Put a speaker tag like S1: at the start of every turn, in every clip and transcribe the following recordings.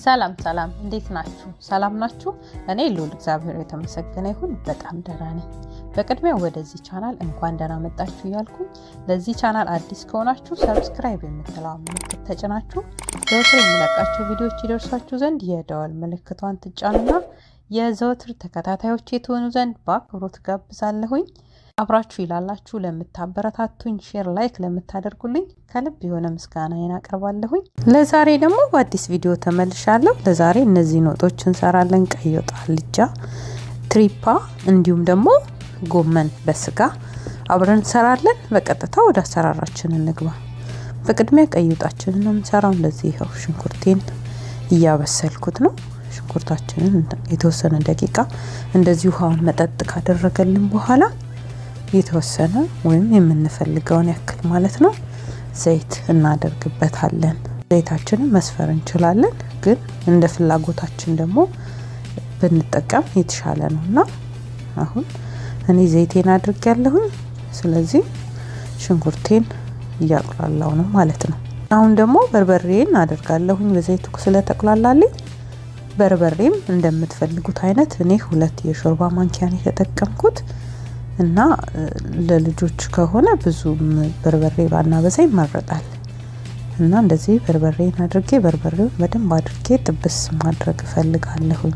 S1: ሰላም ሰላም፣ እንዴት ናችሁ? ሰላም ናችሁ? እኔ ልዑል እግዚአብሔር የተመሰገነ ይሁን በጣም ደህና ነኝ። በቅድሚያ ወደዚህ ቻናል እንኳን ደህና መጣችሁ እያልኩኝ ለዚህ ቻናል አዲስ ከሆናችሁ ሰብስክራይብ የምትለዋ ምልክት ተጭናችሁ ዘወትር የሚለቃቸው ቪዲዮዎች ይደርሷችሁ ዘንድ የደወል ምልክቷን ትጫኑና የዘወትር ተከታታዮች የተሆኑ ዘንድ በአክብሮት ጋብዛለሁኝ። አብራችሁ ይላላችሁ ለምታበረታቱኝ፣ ሼር ላይክ ለምታደርጉልኝ ከልብ የሆነ ምስጋናዬን አቀርባለሁኝ። ለዛሬ ደግሞ በአዲስ ቪዲዮ ተመልሻለሁ። ለዛሬ እነዚህን ወጦች እንሰራለን። ቀይ ወጥ፣ አልጫ፣ ትሪፓ እንዲሁም ደግሞ ጎመን በስጋ አብረን እንሰራለን። በቀጥታ ወደ አሰራራችን እንግባ። በቅድሚያ ቀይ ወጣችንን ነው የምንሰራው። እንደዚህ ይኸው ሽንኩርቴን እያበሰልኩት ነው። ሽንኩርታችንን የተወሰነ ደቂቃ እንደዚህ ውሃውን መጠጥ ካደረገልን በኋላ የተወሰነ ወይም የምንፈልገውን ያክል ማለት ነው ዘይት እናደርግበታለን። ዘይታችንን መስፈር እንችላለን፣ ግን እንደ ፍላጎታችን ደግሞ ብንጠቀም የተሻለ ነው እና አሁን እኔ ዘይቴን አድርግ ያለሁኝ። ስለዚህ ሽንኩርቴን እያቁላላው ነው ማለት ነው። አሁን ደግሞ በርበሬን አደርጋለሁኝ በዘይቱ ስለተቁላላልኝ። በርበሬም እንደምትፈልጉት አይነት እኔ ሁለት የሾርባ ማንኪያን የተጠቀምኩት እና ለልጆች ከሆነ ብዙም በርበሬ ባና በዛ ይመረጣል። እና እንደዚህ በርበሬን አድርጌ በርበሬውን በደንብ አድርጌ ጥብስ ማድረግ እፈልጋለሁኝ።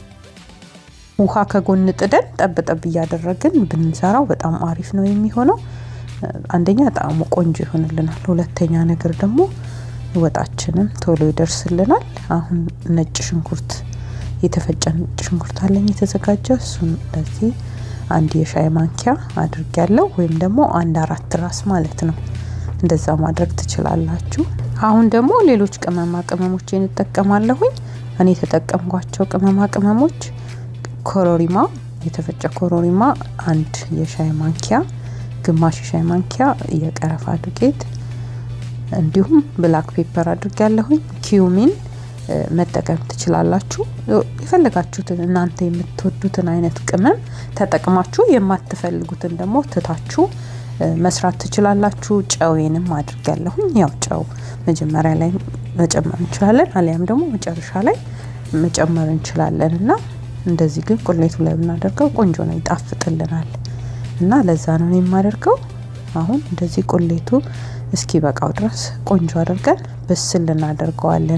S1: ውሃ ከጎን ጥደን ጠብ ጠብ እያደረግን ብንሰራው በጣም አሪፍ ነው የሚሆነው። አንደኛ ጣዕሙ ቆንጆ ይሆንልናል፣ ሁለተኛ ነገር ደግሞ ወጣችንም ቶሎ ይደርስልናል። አሁን ነጭ ሽንኩርት የተፈጨ ነጭ ሽንኩርት አለኝ የተዘጋጀ እሱን እንደዚህ አንድ የሻይ ማንኪያ አድርግ ያለው ወይም ደግሞ አንድ አራት ራስ ማለት ነው። እንደዛ ማድረግ ትችላላችሁ። አሁን ደግሞ ሌሎች ቅመማ ቅመሞችን እንጠቀማለሁኝ። እኔ የተጠቀምኳቸው ቅመማ ቅመሞች ኮሮሪማ፣ የተፈጨ ኮሮሪማ አንድ የሻይ ማንኪያ፣ ግማሽ የሻይ ማንኪያ የቀረፋ ዱቄት እንዲሁም ብላክ ፔፐር አድርግ ያለሁኝ ኪዩሚን መጠቀም ትችላላችሁ። የፈለጋችሁትን እናንተ የምትወዱትን አይነት ቅመም ተጠቅማችሁ የማትፈልጉትን ደግሞ ትታችሁ መስራት ትችላላችሁ። ጨዌንም አድርግ ያለሁኝ ያው ጨው መጀመሪያ ላይ መጨመር እንችላለን፣ አሊያም ደግሞ መጨረሻ ላይ መጨመር እንችላለን እና እንደዚህ ግን ቁሌቱ ላይ ብናደርገው ቆንጆ ነው፣ ይጣፍጥልናል እና ለዛ ነው የማደርገው። አሁን እንደዚህ ቁሌቱ እስኪ በቃው ድረስ ቆንጆ አድርገን ብስል እናደርገዋለን።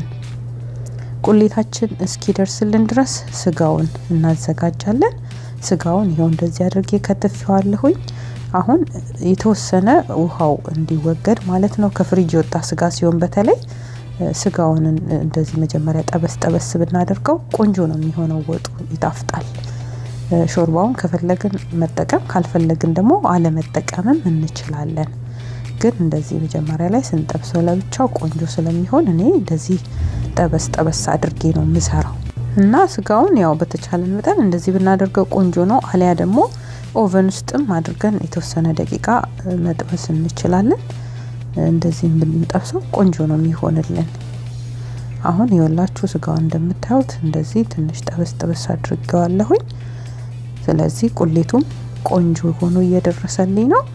S1: ቁሌታችን እስኪደርስልን ድረስ ስጋውን እናዘጋጃለን። ስጋውን ይኸው እንደዚህ አድርጌ ከትፌዋለሁኝ። አሁን የተወሰነ ውሃው እንዲወገድ ማለት ነው። ከፍሪጅ የወጣ ስጋ ሲሆን በተለይ ስጋውን እንደዚህ መጀመሪያ ጠበስ ጠበስ ብናደርገው ቆንጆ ነው የሚሆነው። ወጡ ይጣፍጣል። ሾርባውን ከፈለግን መጠቀም ካልፈለግን ደግሞ አለመጠቀምም እንችላለን። ግን እንደዚህ መጀመሪያ ላይ ስንጠብሰው ለብቻው ቆንጆ ስለሚሆን እኔ እንደዚህ ጠበስ ጠበስ አድርጌ ነው የምሰራው እና ስጋውን ያው በተቻለን መጠን እንደዚህ ብናደርገው ቆንጆ ነው። አሊያ ደግሞ ኦቨን ውስጥም አድርገን የተወሰነ ደቂቃ መጥበስ እንችላለን። እንደዚህ ብንጠብሰው ቆንጆ ነው የሚሆንልን። አሁን የወላችሁ ስጋውን እንደምታዩት እንደዚህ ትንሽ ጠበስ ጠበስ አድርገዋለሁኝ። ስለዚህ ቁሌቱም ቆንጆ ሆኖ እየደረሰልኝ ነው።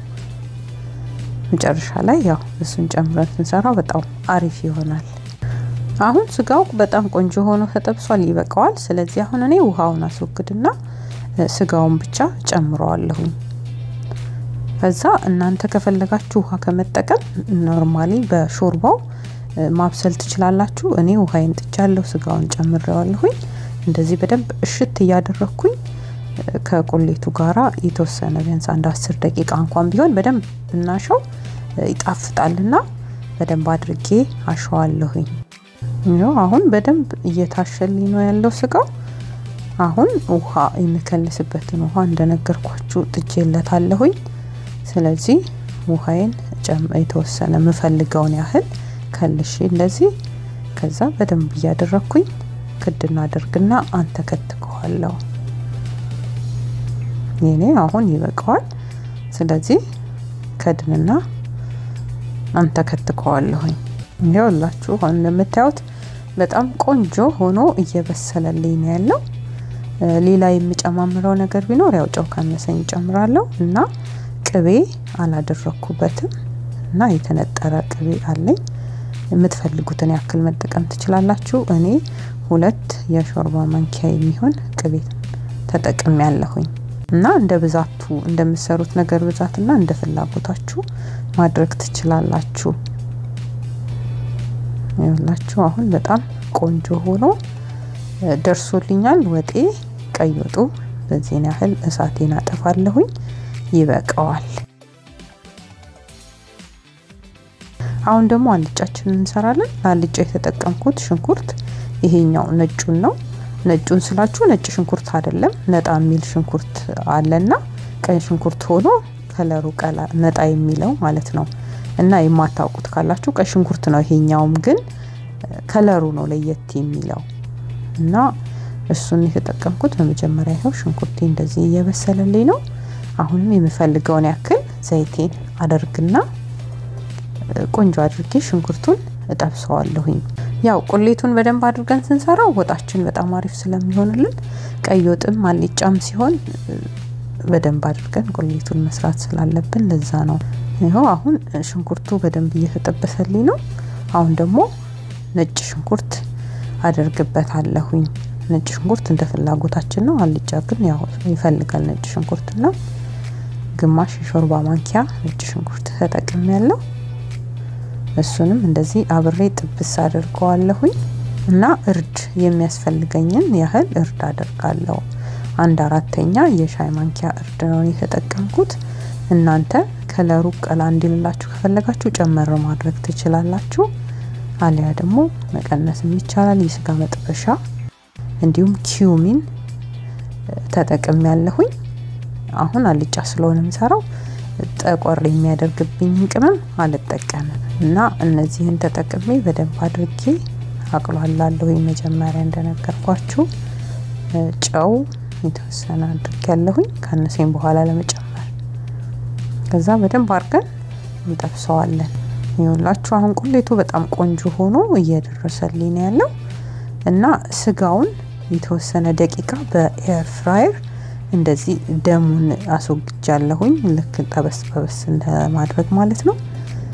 S1: መጨረሻ ላይ ያው እሱን ጨምረን ስንሰራው በጣም አሪፍ ይሆናል። አሁን ስጋው በጣም ቆንጆ ሆኖ ተጠብሷል፣ ይበቃዋል። ስለዚህ አሁን እኔ ውሃውን አስወግድና ስጋውን ብቻ ጨምረዋለሁኝ። ከዛ እናንተ ከፈለጋችሁ ውሃ ከመጠቀም ኖርማሊ በሾርባው ማብሰል ትችላላችሁ። እኔ ውሃዬን ጥጃለሁ፣ ስጋውን ጨምሬዋለሁኝ። እንደዚህ በደንብ እሽት እያደረግኩኝ ከቁሌቱ ጋራ የተወሰነ ቢያንስ አንድ አስር ደቂቃ እንኳን ቢሆን በደንብ ብናሸው ይጣፍጣልና በደንብ አድርጌ አሸዋለሁኝ። ይኸው አሁን በደንብ እየታሸልኝ ነው ያለው ስጋው። አሁን ውሃ የምከልስበትን ውሃ እንደነገርኳችሁ ጥጄለታለሁኝ። ስለዚህ ውሃዬን የተወሰነ የምፈልገውን ያህል ከልሼ እንደዚህ ከዛ በደንብ እያደረግኩኝ ክድና አድርግና አንተከትከዋለሁ። የኔ አሁን ይበቃዋል። ስለዚህ ከድንና አንተከትከዋለሁኝ። ይኸውላችሁ አሁን እንደምታዩት በጣም ቆንጆ ሆኖ እየበሰለልኝ ነው ያለው። ሌላ የምጨማምረው ነገር ቢኖር ያው ጨው ካነሰኝ እጨምራለሁ እና ቅቤ አላደረኩበትም እና የተነጠረ ቅቤ አለኝ የምትፈልጉትን ያክል መጠቀም ትችላላችሁ። እኔ ሁለት የሾርባ ማንኪያ የሚሆን ቅቤ ተጠቅሜ ያለሁኝ እና እንደ ብዛቱ እንደምሰሩት ነገር ብዛትና እንደ ፍላጎታችሁ ማድረግ ትችላላችሁ። ይኸውላችሁ አሁን በጣም ቆንጆ ሆኖ ደርሶልኛል። ወጤ ቀይ ወጡ በዚህን ያህል እሳቴን አጠፋለሁኝ። ይበቃዋል። አሁን ደግሞ አልጫችንን እንሰራለን። ለአልጫ የተጠቀምኩት ሽንኩርት ይሄኛው ነጩን ነው። ነጩን ስላችሁ ነጭ ሽንኩርት አይደለም፣ ነጣ የሚል ሽንኩርት አለና ቀይ ሽንኩርት ሆኖ ከለሩ ቀላ ነጣ የሚለው ማለት ነው። እና የማታውቁት ካላችሁ ቀይ ሽንኩርት ነው። ይሄኛውም ግን ከለሩ ነው ለየት የሚለው እና እሱን የተጠቀምኩት በመጀመሪያ ይኸው ሽንኩርቴ እንደዚህ እየበሰለልኝ ነው። አሁንም የምፈልገውን ያክል ዘይቴን አደርግና ቆንጆ አድርጌ ሽንኩርቱን እጠብሰዋለሁኝ። ያው ቁሌቱን በደንብ አድርገን ስንሰራው ወጣችን በጣም አሪፍ ስለሚሆንልን ቀይ ወጥም አልጫም ሲሆን በደንብ አድርገን ቁሌቱን መስራት ስላለብን ለዛ ነው። ይኸው አሁን ሽንኩርቱ በደንብ እየተጠበሰልኝ ነው። አሁን ደግሞ ነጭ ሽንኩርት አደርግበታለሁኝ። ነጭ ሽንኩርት እንደ ፍላጎታችን ነው። አልጫ ግን ያው ይፈልጋል ነጭ ሽንኩርትና ግማሽ የሾርባ ማንኪያ ነጭ ሽንኩርት ተጠቅሜ ያለው እሱንም እንደዚህ አብሬ ጥብስ አድርገዋለሁኝ እና እርድ የሚያስፈልገኝን ያህል እርድ አደርጋለሁ። አንድ አራተኛ የሻይ ማንኪያ እርድ ነው የተጠቀምኩት። እናንተ ከለሩ ቀላ እንዲልላችሁ ከፈለጋችሁ ጨመር ማድረግ ትችላላችሁ። አሊያ ደግሞ መቀነስም ይቻላል። የስጋ መጥበሻ እንዲሁም ኪዩሚን ተጠቅም ያለሁኝ። አሁን አልጫ ስለሆነ የምሰራው ጠቆር የሚያደርግብኝን ቅመም አልጠቀምም እና እነዚህን ተጠቅሜ በደንብ አድርጌ አቅሏላለሁኝ። መጀመሪያ እንደነገርኳችሁ ጨው የተወሰነ አድርጌ ያለሁኝ ካነሰኝ በኋላ ለመጨመር ከዛ በደንብ አድርገን እንጠብሰዋለን። ይኸውላችሁ አሁን ቁሌቱ በጣም ቆንጆ ሆኖ እየደረሰልኝ ነው ያለው እና ስጋውን የተወሰነ ደቂቃ በኤር ፍራየር እንደዚህ ደሙን አስወግጃለሁኝ። ልክ ጠበስ ጠበስ እንደማድረግ ማለት ነው።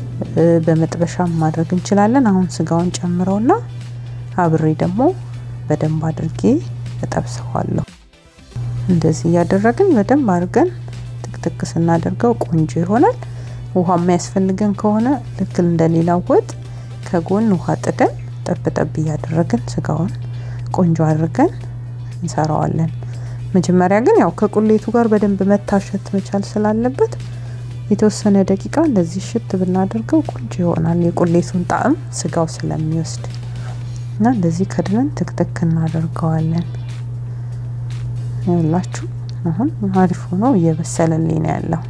S1: በመጥበሻም ማድረግ እንችላለን። አሁን ስጋውን ጨምረውና አብሬ ደግሞ በደንብ አድርጌ እጠብሰዋለሁ። እንደዚህ እያደረግን በደንብ አድርገን ትክትክ ስናደርገው ቆንጆ ይሆናል። ውሃ የሚያስፈልገን ከሆነ ልክ እንደሌላው ወጥ ከጎን ውሃ ጥደን ጠብ ጠብ እያደረግን ስጋውን ቆንጆ አድርገን እንሰራዋለን። መጀመሪያ ግን ያው ከቁሌቱ ጋር በደንብ መታሸት መቻል ስላለበት የተወሰነ ደቂቃ እንደዚህ ሽት ብናደርገው ቆንጆ ይሆናል። የቁሌቱን ጣዕም ስጋው ስለሚወስድ እና እንደዚህ ከድነን ትክትክ እናደርገዋለን። ይኸውላችሁ አሁን አሪፍ ሆኖ እየበሰለልኝ ነው ያለው።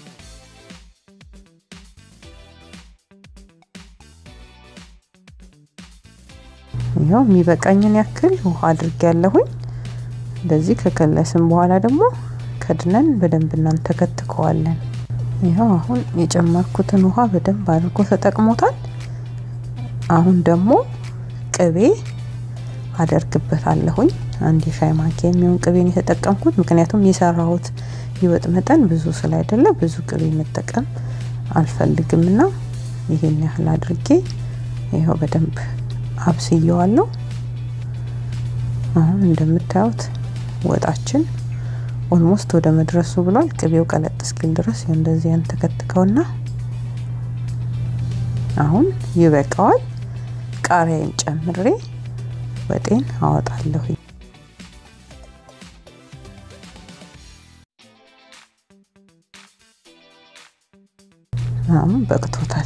S1: ይኸው የሚበቃኝን ያክል ውሃ አድርጌ ያለሁኝ። እንደዚህ ከከለስን በኋላ ደግሞ ከድነን በደንብ እናንተከትከዋለን። ይኸው አሁን የጨመርኩትን ውሃ በደንብ አድርጎ ተጠቅሞታል። አሁን ደግሞ ቅቤ አደርግበታለሁኝ። አንድ የሻይ ማንኪያ የሚሆን ቅቤን የተጠቀምኩት ምክንያቱም የሰራሁት የወጥ መጠን ብዙ ስላይደለ ብዙ ቅቤ መጠቀም አልፈልግም እና ይሄን ያህል አድርጌ ይኸው በደንብ አብስየዋለሁ። አሁን እንደምታዩት ወጣችን ኦልሞስት ወደ መድረሱ ብሏል። ቅቤው ቀለጥ እስኪል ድረስ እንደዚህ ያንተከትከውና አሁን ይበቃዋል። ቃሪያን ጨምሬ ወጤን አወጣለሁ። አሁን በቅቶታል።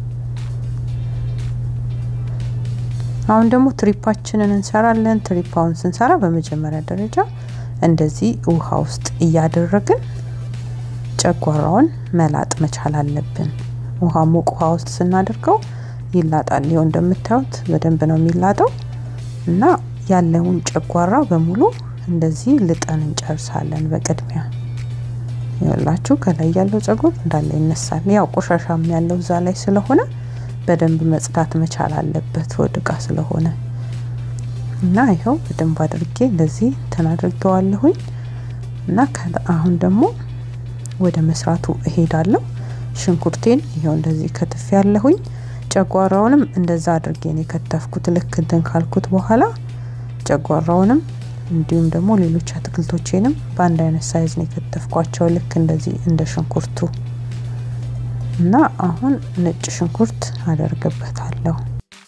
S1: አሁን ደግሞ ትሪፓችንን እንሰራለን። ትሪፓውን ስንሰራ በመጀመሪያ ደረጃ እንደዚህ ውሃ ውስጥ እያደረግን ጨጓራውን መላጥ መቻል አለብን። ውሃ ሞቅ ውሃ ውስጥ ስናደርገው ይላጣል። ይኸው እንደምታዩት በደንብ ነው የሚላጠው እና ያለውን ጨጓራ በሙሉ እንደዚህ ልጠን እንጨርሳለን። በቅድሚያ ይኸውላችሁ ከላይ ያለው ጸጉር እንዳለ ይነሳል። ያው ቆሻሻም ያለው እዛ ላይ ስለሆነ በደንብ መጽዳት መቻል አለበት ወድቃ ስለሆነ እና ይኸው በደንብ አድርጌ እንደዚህ እንትን አድርገዋለሁኝ እና አሁን ደግሞ ወደ መስራቱ እሄዳለሁ። ሽንኩርቴን ይኸው እንደዚህ ከትፍ ያለሁኝ ጨጓራውንም እንደዛ አድርጌ ነው የከተፍኩት። ልክ እንትን ካልኩት በኋላ ጨጓራውንም እንዲሁም ደግሞ ሌሎች አትክልቶቼንም በአንድ አይነት ሳይዝ ነው የከተፍኳቸው ልክ እንደዚህ እንደ ሽንኩርቱ እና አሁን ነጭ ሽንኩርት አደርግበታለሁ።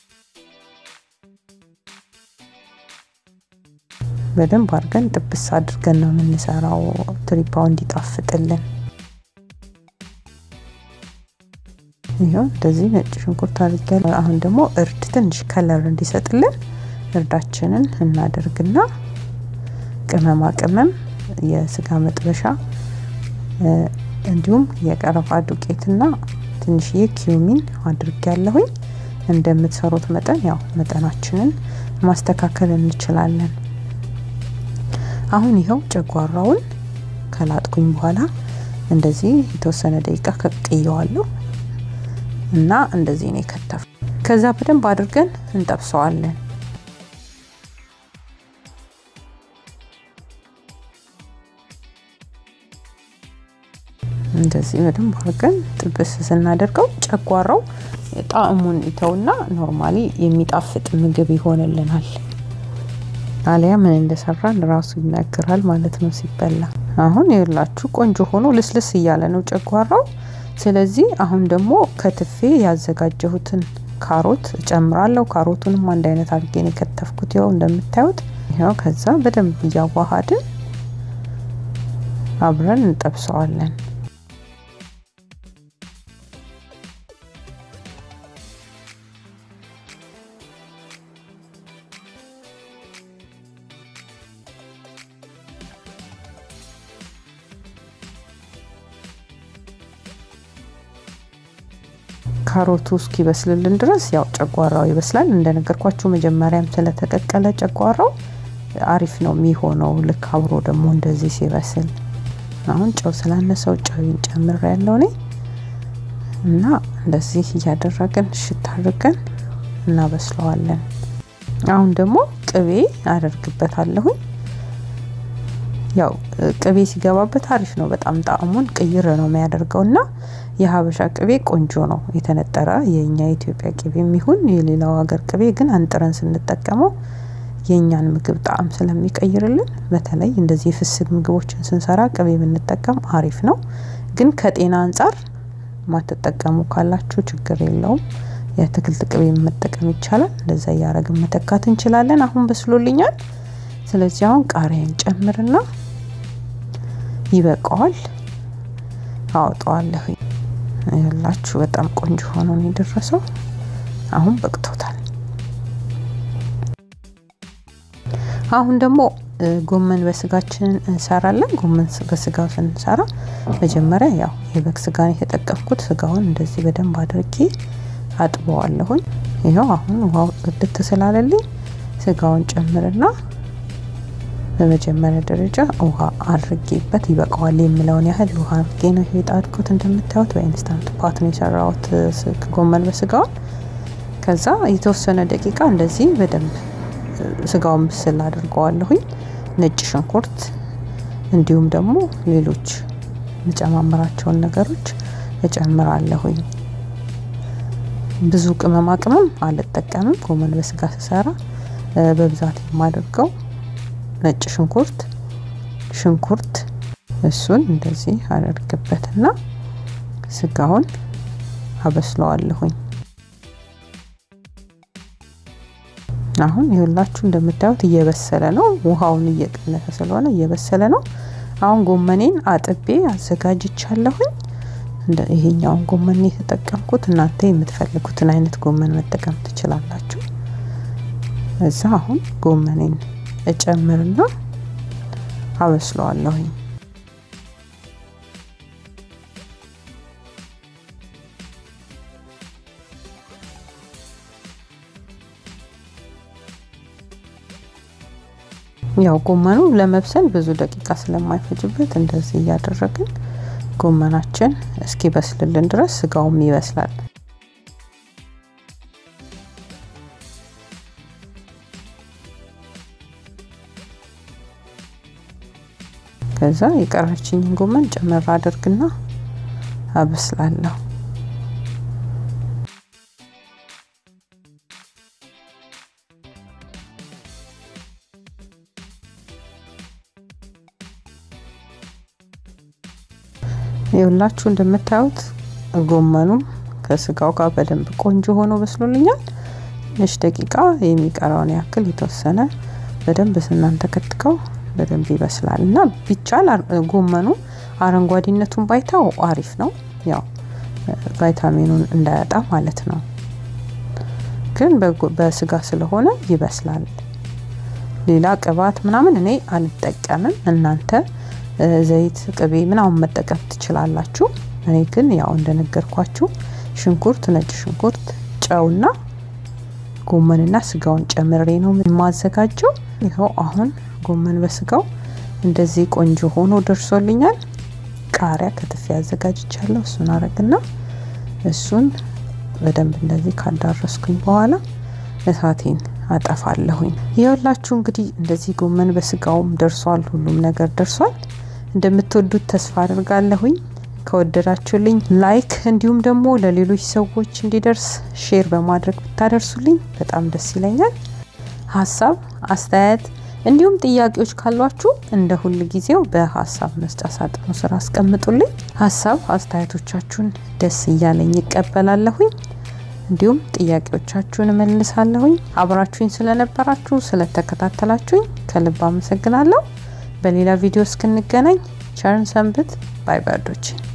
S1: በደንብ አድርገን ጥብስ አድርገን ነው የምንሰራው ትሪፓው እንዲጣፍጥልን። ይኸው እንደዚህ ነጭ ሽንኩርት አድርጊያለሁ። አሁን ደግሞ እርድ ትንሽ ከለር እንዲሰጥልን እርዳችንን እናደርግና ቅመማ ቅመም፣ የስጋ መጥበሻ እንዲሁም የቀረፋ ዱቄትና ትንሽዬ ኪዩሚን አድርጊያለሁኝ። እንደምትሰሩት መጠን ያው መጠናችንን ማስተካከል እንችላለን። አሁን ይኸው ጨጓራውን ከላጥኩኝ በኋላ እንደዚህ የተወሰነ ደቂቃ ከቅየዋለሁ እና እንደዚህ ነው የከተፍ። ከዛ በደንብ አድርገን እንጠብሰዋለን። እንደዚህ በደንብ አድርገን ጥብስ ስናደርገው ጨጓራው ጣዕሙን ይተውና ኖርማሊ የሚጣፍጥ ምግብ ይሆንልናል። አሊያ ምን እንደሰራን ራሱ ይናገራል ማለት ነው ሲበላ። አሁን የላችሁ ቆንጆ ሆኖ ልስልስ እያለ ነው ጨጓራው። ስለዚህ አሁን ደግሞ ከትፌ ያዘጋጀሁትን ካሮት እጨምራለሁ። ካሮቱንም አንድ አይነት አድርጌ ነው የከተፍኩት። ያው እንደምታዩት ያው ከዛ በደንብ እያዋሃድን አብረን እንጠብሰዋለን። ካሮቱ እስኪበስልልን ድረስ ያው ጨጓራው ይበስላል። እንደነገርኳችሁ መጀመሪያም ስለተቀቀለ ጨጓራው አሪፍ ነው የሚሆነው። ልክ አብሮ ደግሞ እንደዚህ ሲበስል አሁን ጨው ስላነሰው ጨው ጨምር ያለው እኔ እና እንደዚህ እያደረግን እሽት አድርገን እናበስለዋለን። አሁን ደግሞ ቅቤ አደርግበታለሁኝ። ያው ቅቤ ሲገባበት አሪፍ ነው። በጣም ጣዕሙን ቅይር ነው የሚያደርገው እና የሀበሻ ቅቤ ቆንጆ ነው። የተነጠረ የእኛ የኢትዮጵያ ቅቤ የሚሆን የሌላው ሀገር ቅቤ ግን አንጥረን ስንጠቀመው የእኛን ምግብ ጣዕም ስለሚቀይርልን በተለይ እንደዚህ የፍስግ ምግቦችን ስንሰራ ቅቤ ብንጠቀም አሪፍ ነው። ግን ከጤና አንጻር ማትጠቀሙ ካላችሁ ችግር የለውም። የአትክልት ቅቤ መጠቀም ይቻላል። እንደዛ እያደረግን መተካት እንችላለን። አሁን በስሎልኛል። ስለዚህ አሁን ቃሪያን ጨምርና ይበቃዋል፣ አወጣዋለሁ። ያላችሁ በጣም ቆንጆ ሆኖ ነው የደረሰው። አሁን በቅቶታል። አሁን ደግሞ ጎመን በስጋችንን እንሰራለን። ጎመን በስጋ ስንሰራ መጀመሪያ ያው የበግ ስጋን የተጠቀምኩት ስጋውን እንደዚህ በደንብ አድርጌ አጥበዋለሁኝ። ይኸው አሁን ውሃው ጽድት ስላለልኝ ስጋውን ጨምርና በመጀመሪያ ደረጃ ውሃ አድርጌበት ይበቃዋል የምለውን ያህል ውሃ አድርጌ ነው የጣድኩት። እንደምታዩት በኢንስታንት ፓት ነው የሰራሁት ጎመን በስጋውን። ከዛ የተወሰነ ደቂቃ እንደዚህ በደንብ ስጋውን ብስል አድርገዋለሁኝ። ነጭ ሽንኩርት እንዲሁም ደግሞ ሌሎች የምጨማምራቸውን ነገሮች እጨምራለሁኝ። ብዙ ቅመማ ቅመም አልጠቀምም። ጎመን በስጋ ስሰራ በብዛት የማደርገው ነጭ ሽንኩርት ሽንኩርት እሱን እንደዚህ አደርግበትና ስጋውን አበስለዋለሁኝ። አሁን ይኸውላችሁ እንደምታዩት እየበሰለ ነው። ውሃውን እየቀነሰ ስለሆነ እየበሰለ ነው። አሁን ጎመኔን አጥቤ አዘጋጅቻለሁኝ። ይሄኛውን ጎመን የተጠቀምኩት እናንተ የምትፈልጉትን አይነት ጎመን መጠቀም ትችላላችሁ። እዛ አሁን ጎመኔን እጨምርና አበስለዋለሁኝ። ያው ጎመኑ ለመብሰል ብዙ ደቂቃ ስለማይፈጅበት እንደዚህ እያደረግን ጎመናችን እስኪ በስልልን ድረስ ስጋውም ይበስላል። ከዛ የቀረችኝን ጎመን ጨመር አድርግና አበስላለሁ። ይኸውላችሁ እንደምታዩት ጎመኑም ከስጋው ጋር በደንብ ቆንጆ ሆኖ በስሎልኛል። ትንሽ ደቂቃ የሚቀረውን ያክል የተወሰነ በደንብ ስናንተከትከው በደንብ ይበስላል እና ቢቻል ጎመኑ አረንጓዴነቱን ባይታው አሪፍ ነው። ያው ቫይታሚኑን እንዳያጣ ማለት ነው። ግን በስጋ ስለሆነ ይበስላል። ሌላ ቅባት ምናምን እኔ አልጠቀምም። እናንተ ዘይት፣ ቅቤ ምናምን መጠቀም ትችላላችሁ። እኔ ግን ያው እንደነገርኳችሁ ሽንኩርት፣ ነጭ ሽንኩርት፣ ጨውና ጎመንና ስጋውን ጨምሬ ነው የማዘጋጀው። ይኸው አሁን ጎመን በስጋው እንደዚህ ቆንጆ ሆኖ ደርሶልኛል። ቃሪያ ከትፌ አዘጋጅቻለሁ። እሱን አረግና እሱን በደንብ እንደዚህ ካዳረስኩኝ በኋላ እሳቴን አጠፋለሁኝ። ይኸውላችሁ እንግዲህ እንደዚህ ጎመን በስጋውም ደርሷል። ሁሉም ነገር ደርሷል። እንደምትወዱት ተስፋ አድርጋለሁኝ። ከወደዳችሁልኝ ላይክ እንዲሁም ደግሞ ለሌሎች ሰዎች እንዲደርስ ሼር በማድረግ ብታደርሱልኝ በጣም ደስ ይለኛል። ሀሳብ አስተያየት እንዲሁም ጥያቄዎች ካሏችሁ እንደ ሁል ጊዜው በሀሳብ መስጫ ሳጥኑ ስር አስቀምጡልኝ። ሀሳብ አስተያየቶቻችሁን ደስ እያለኝ ይቀበላለሁኝ። እንዲሁም ጥያቄዎቻችሁን እመልሳለሁኝ። አብራችሁኝ ስለነበራችሁ ስለተከታተላችሁኝ ከልብ አመሰግናለሁ። በሌላ ቪዲዮ እስክንገናኝ ቸርን ሰንብት። ባይ ባዶች